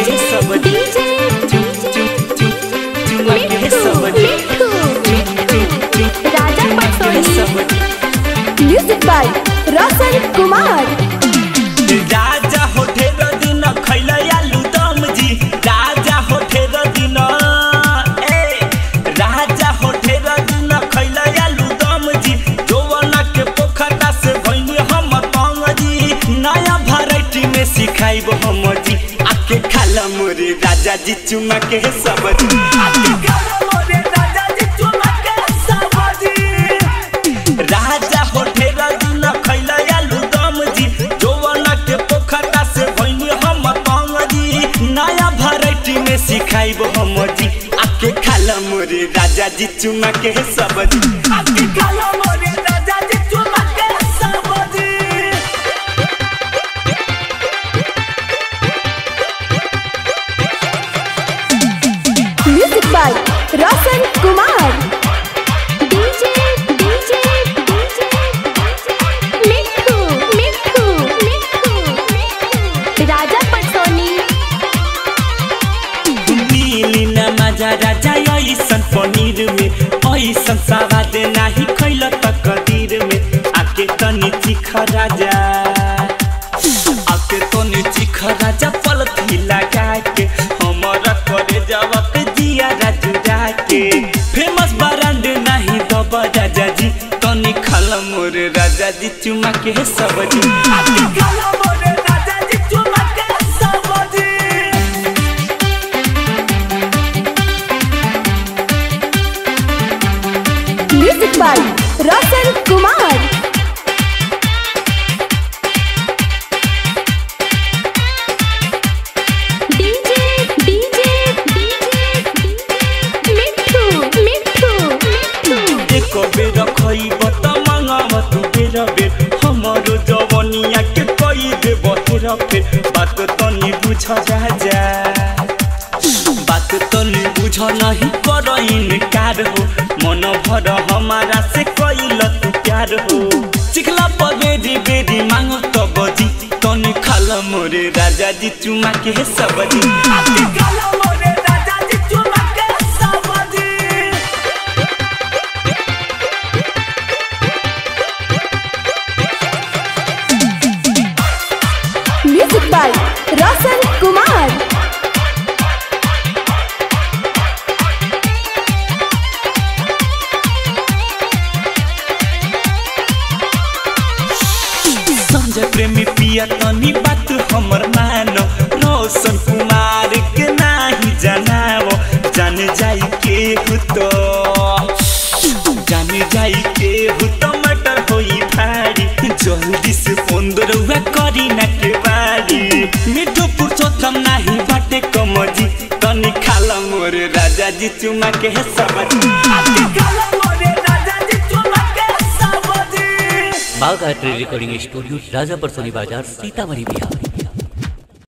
के सब डीजे चुम चुम चुम चुमा के मिठू सब मिठू राजा चुमा के पटोली सब म्यूजिक बाय रोशन कुमार राजा होठे र दिन खैल आलू दम जी राजा होठे र दिन ए राजा होठे र दिन खैल आलू दम जी जौवना के पोखरा से भइनी हम तंग जी नया वैरायटी में सिखाइब हम जी आके खाला मोरे राजा जी चुमा के सब जी आके खाला मोरे राजा जी चुमा के सब जी राजा होठे र दिन खैल आलू दम जी जौवना के पोखरा से भइनी हम तंग जी नया वैरायटी में सिखाइब हम जी आके खाला मोरे राजा जी चुमा के सब जी आके खाला मोरे राजा जी चुमा के सब जी music by Roshan Kumar DJ DJ DJ Mithu Mithu Mithu राजा पटोली मिली न मजा राजा ऐसन पनीर में ऐसन सवाद नाही खैल त कदीर में आके तनी चिख राजा आके तनी चिख राजा पलथी लगा के हमारा करे जवक जिया राजू के फेमस ब्रांड नाही दब राजा जी तनी खल मोर राजा जी चुमा के सब जी आके खल मोर राजा जी चुमा के सब जी music by Roshan Kumar DJ DJ DJ Mithu Mithu Mithu एको बेर खइब त मंगाब तू बेर बेर हमरो जवनिया के कई देब हेर फेर बात तनी बुझ राजा बात तनी बुझ नहीं कर इनकार हो मन भर हमारा से कैल तू प्यार हो चिखला पगेरी बेरी मांगो त बजी तनी खाल मोरे राजा जी चुमा के सब जी आके खाल मोरे राजा जी चुमा के सब जी म्यूजिक बाय रोशन कुमार संजय प्रेमी पिया तनी बात हमर मानो रोशन कुमार के नाही जनाओ जान जाई के हो तो जान जाई के हो तो मटर होई भारी जल्दी से फोन दरुआ करी ना के बारी मिठो पुरुषोत्तम नाही बाटे कमजी तनी खाला मोरे राजा जी चुमा के सबजी आके खाला मोरे राजा जी चुमा के सबजी बाघ art recording studio Rajapur Soni Bazar Sitamarhi Bihar